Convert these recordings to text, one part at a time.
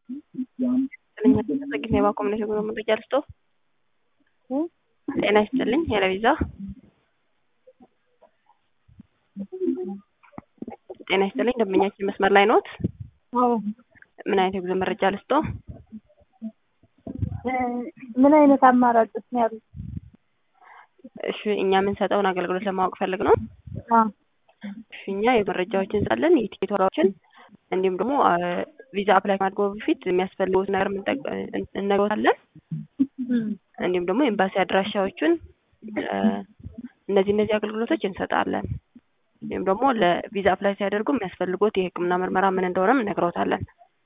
ጥገኛ የባኮምነት የጉዞ መረጃ ልስጦ። ጤና ይስጥልኝ የለቪዛ ጤና ይስጥልኝ ደንበኛችን መስመር ላይ ኖት? ምን አይነት የጉዞ መረጃ ልስጦ? ምን አይነት አማራጮች ነው ያሉት? እሺ እኛ የምንሰጠውን አገልግሎት ለማወቅ ፈልግ ነው። እሺ እኛ የመረጃዎችን እንሰጣለን፣ የቲኬት ዋጋዎችን እንዲሁም ደግሞ ቪዛ አፕላይ ከማድረጉ በፊት የሚያስፈልጉት ነገር እንነግሮታለን። እንዲሁም ደግሞ ኤምባሲ አድራሻዎቹን እነዚህ እነዚህ አገልግሎቶች እንሰጣለን። እንዲሁም ደግሞ ለቪዛ አፕላይ ሲያደርጉ የሚያስፈልጉት የሕክምና ምርመራ ምን እንደሆነም እነግሮታለን።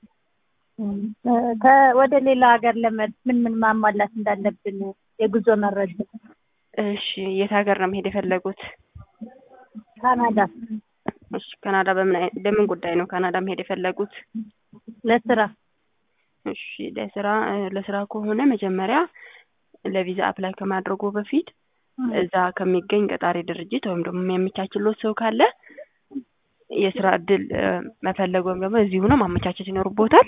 ወደ ሌላ ሀገር ለመድ ምን ምን ማሟላት እንዳለብን የጉዞ መረጃ። እሺ የት ሀገር ነው መሄድ የፈለጉት? ካናዳ። እሺ ካናዳ በምን አይ- በምን ጉዳይ ነው ካናዳ መሄድ የፈለጉት? ለስራ። እሺ ለስራ ለስራ ከሆነ መጀመሪያ ለቪዛ አፕላይ ከማድረጉ በፊት እዛ ከሚገኝ ቀጣሪ ድርጅት ወይም ደግሞ የሚያመቻችሎት ሰው ካለ የስራ እድል መፈለግ ወይም ደግሞ እዚሁ ነው ማመቻቸት ይኖርቦታል።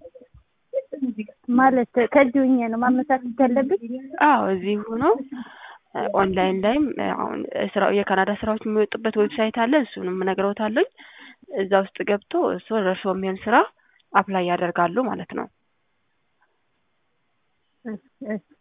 ማለት ከዚህ ሆኜ ነው ማመቻቸት ያለብኝ? አዎ እዚሁ ነው። ኦንላይን ላይም አሁን ስራው የካናዳ ስራዎች የሚወጡበት ዌብሳይት አለ። እሱንም እነግረውታለሁ። እዛ ውስጥ ገብቶ እሱ ለእርሶ የሚሆን ስራ አፕላይ ያደርጋሉ ማለት ነው። እሺ፣ እሺ።